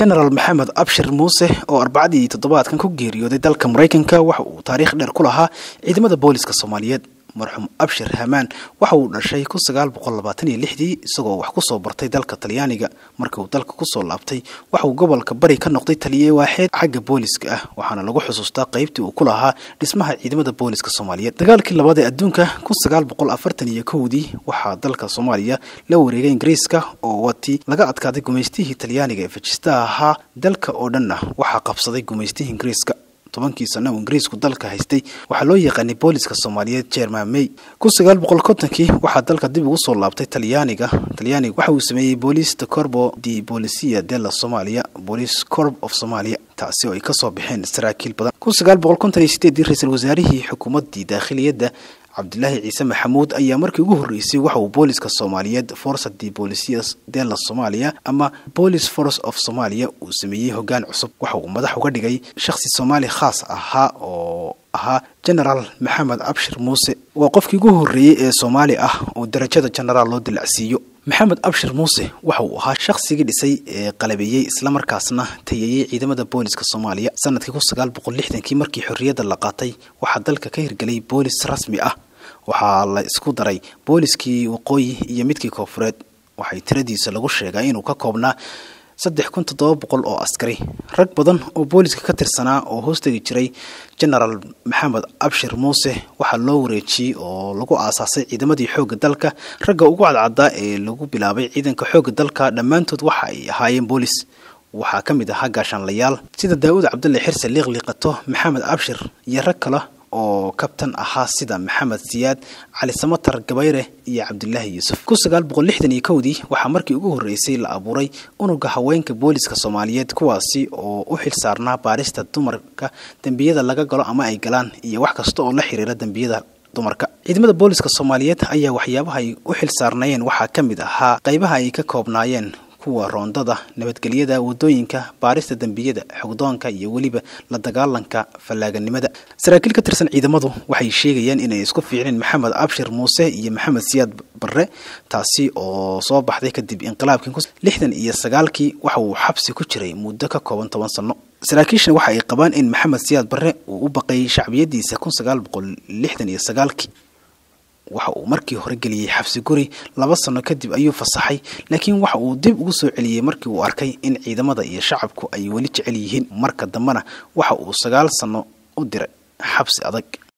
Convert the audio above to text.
genaraal maxamed abshir muuse oo arbacadii toddobaadkan ku geeriyooday dalka maraykanka waxa uu taariikh dheer ku lahaa ciidamada booliska soomaaliyeed marxuum abshir hamaan waxa uu dhashay kun sagaal boqol labaatan iyo lixdii isagoo wax kusoo bartay dalka talyaaniga markii uu dalka kusoo laabtay waxa uu gobolka bari ka noqday taliye waaxeed xagga booliska ah waxaana lagu xusuustaa qaybtii uu ku lahaa dhismaha ciidamada booliska soomaaliyeed dagaalkii labaad ee adduunka kun sagaal boqol afartan iyo kowdii waxaa dalka soomaaliya la wareegay ingiriiska oo watii laga adkaaday gumaystihii talyaaniga ee fajistaha ahaa dalka oo dhanna waxaa qabsaday gumaystihii ingiriiska tobankii sano uu ingiriisku dalka haystay waxaa loo yaqaanay booliska soomaaliyeed jerman may kun sagaal boqol kontonkii waxaa dalka dib ugu soo laabtay talyaaniga talyaaniga waxa uu sameeyey boolista corbo di bolisia della somalia bolis corp of somalia taasi oo ay kasoo baxeen saraakiil badan kun sagaal boqol konton iyo sideedii ra-iisul wasaarihii xukuumaddii daakhiliyadda cabdilaahi ciise maxamuud ayaa markii ugu horreysay waxa uu booliska soomaaliyeed forsa de bolisias della somalia ama police force of somalia uu sameeyey hoggaan cusub waxa uu madax uga dhigay shakhsi soomaali khaas ahaa oo ahaa genaraal maxamed abshir muuse waa qofkii ugu horreeyey ee soomaali ah oo darajada genaraal loo dilacsiiyo maxamed abshir muuse waxa uu ahaa shakhsigii dhisay ee qalabeeyey islamarkaasna tayeeyey ciidamada booliska soomaaliya sanadkii kun sagaal boqol lixdankii markii xorriyadda la qaatay waxaa dalka ka hirgelay boolis rasmi ah waxaa la isku daray booliskii waqooyi iyo midkii koofureed waxay tiradiisa lagu sheegaa inuu ka koobnaa saddex kun toddoba boqol oo askari rag badan oo booliska ka tirsanaa oo hoostegi jiray genaraal maxamed abshir muuse waxaa loo wareejiyey oo lagu aasaasay ciidamadii xoogga dalka ragga ugu cadcaddaa ee lagu bilaabay ciidanka xoogga dalka dhammaantood waxa ay ahaayeen boolis waxaa ka mid ahaa gaashaanlayaal sida daawud cabdulle xirse liiqliiqato maxamed abshir iyo rag kale oo kabtan ahaa sida maxamed siyaad cali samatar gabayre iyo cabdulaahi yuusuf kun sagaal boqol lixdan iyo kowdii waxaa markii ugu horreysay la abuuray unuga haweenka booliska soomaaliyeed kuwaasi oo u xil saarnaa baarista dumarka dembiyada laga galo ama ay galaan iyo wax kasta oo la xiriira dembiyada dumarka ciidamada booliska soomaaliyeed ayaa waxyaabaha ay u xil saarnaayeen waxaa ka mid ahaa qaybaha ay ka koobnaayeen kuwa roondada nabadgelyada wadooyinka baarista dembiyada xogdoonka iyo weliba la dagaalanka fallaaganimada saraakiil ka tirsan ciidamadu waxay sheegayaan inay isku fiicneen maxamed abshir muuse iyo maxamed siyaad barre taasi oo soo baxday kadib inqilaabkii lixdan iyo sagaalkii waxa uu xabsi ku jiray muddo ka kooban toban sano saraakiishana waxa ay qabaan in maxamed siyaad barre uu u baqayay shacbiyadiisa kun sagaal boqol lixdan iyo sagaalkii waxa uu markii hore geliyey xabsi guri laba sano kadib ayuu fasaxay laakiin waxa uu dib ugu soo celiyey markii uu arkay in ciidamada iyo shacabku ay weli jecel yihiin marka dambena waxa uu sagaal sano u diray xabsi adag